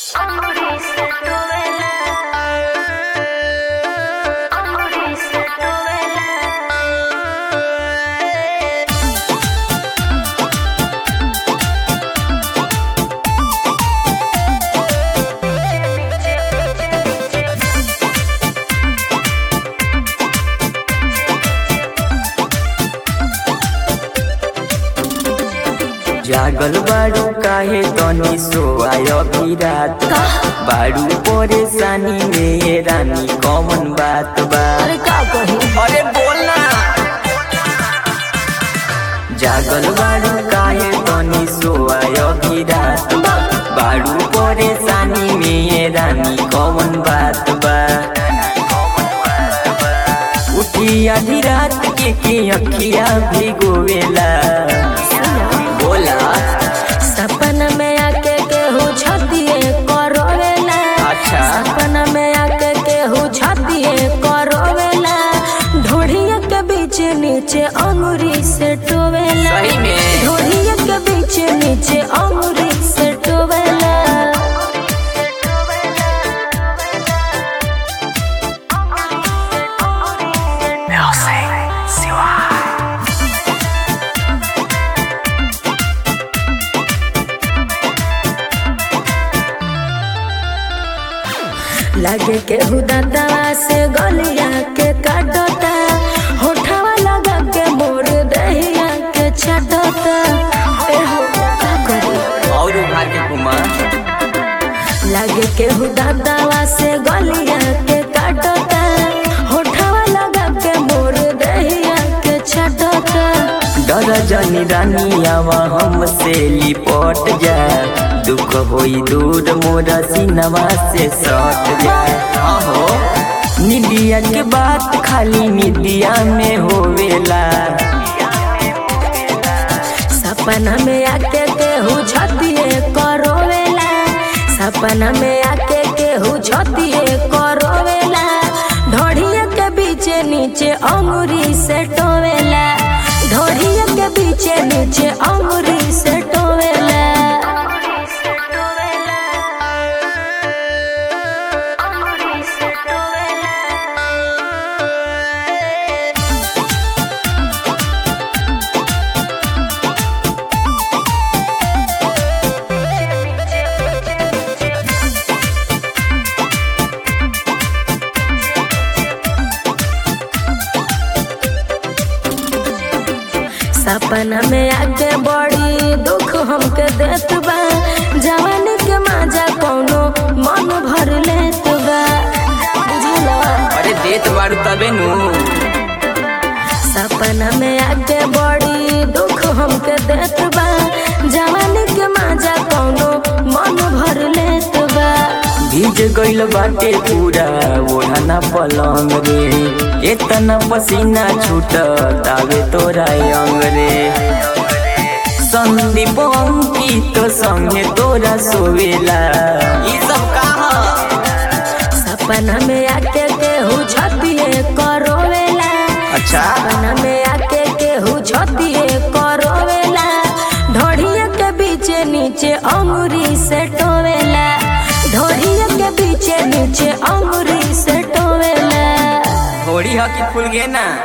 जागल बाड़ू काहे तनी सोआय अभी रात बा बाड़ू परेशानी में ये रानी कौन बात बा अरे का कही अरे बोलना जागल बाड़ू काहे तनी सोआय अभी रात बा बाड़ू परेशानी में ये रानी कौन बात बा उठी आधी रात के के अखिया भिगोवेला बोला सपना में आके केहू छतिए करोवेला अच्छा सपना में आके केहू छतिए करोवेला ढोढ़िया के बीच नीचे अंगूरी से टोवेला सही में ढोढ़िया के बीच नीचे अंगूरी से टोवेला लागे के हुदाता से गलिया के काटता होठवा लगा के मोर दहिया के छटता ए हो का करी और उभार के घुमा लागे के हुदाता से गलिया के काटता होठवा लगा के मोर दहिया के छटता डर जनी रानी आवा हमसे लिपट जा दुख होई दूर मोरा सिनवा से सट जा हाँ हो निदिया के बात खाली निदिया में होवेला सपना में आके केहू छतिए करोवेला सपना में आके केहू छतिए करोवेला ढोढ़िया के बीच नीचे अंगूरी से टोवेला ढोढ़िया के बीच नीचे अंगूरी से टोवेला सपना में आके बड़ी दुख हमके देत बा जवानी के माजा कौनो मन भर लेत बा बुझला अरे देत बारू तबे नु सपना में आके बड़ी दुख हमके देत बा जवानी के माजा कौनो मन भर लेत बा भीज गइल बाटे पूरा ओढ़ना पलंग रे एतना पसीना छूट तावे तोरा अंग रे संदीप अंकित संगे तोरा सोवेला ई सब कहा सपना में आके केहू छतिए करोवेला अच्छा सपना में आके केहू छतिए करोवेला ढोढ़िया के बीच नीचे अंगूरी से टोवेला ढोढ़िया के बीच नीचे अंगूरी से टोवेला थोड़ी हकी फूल गे ना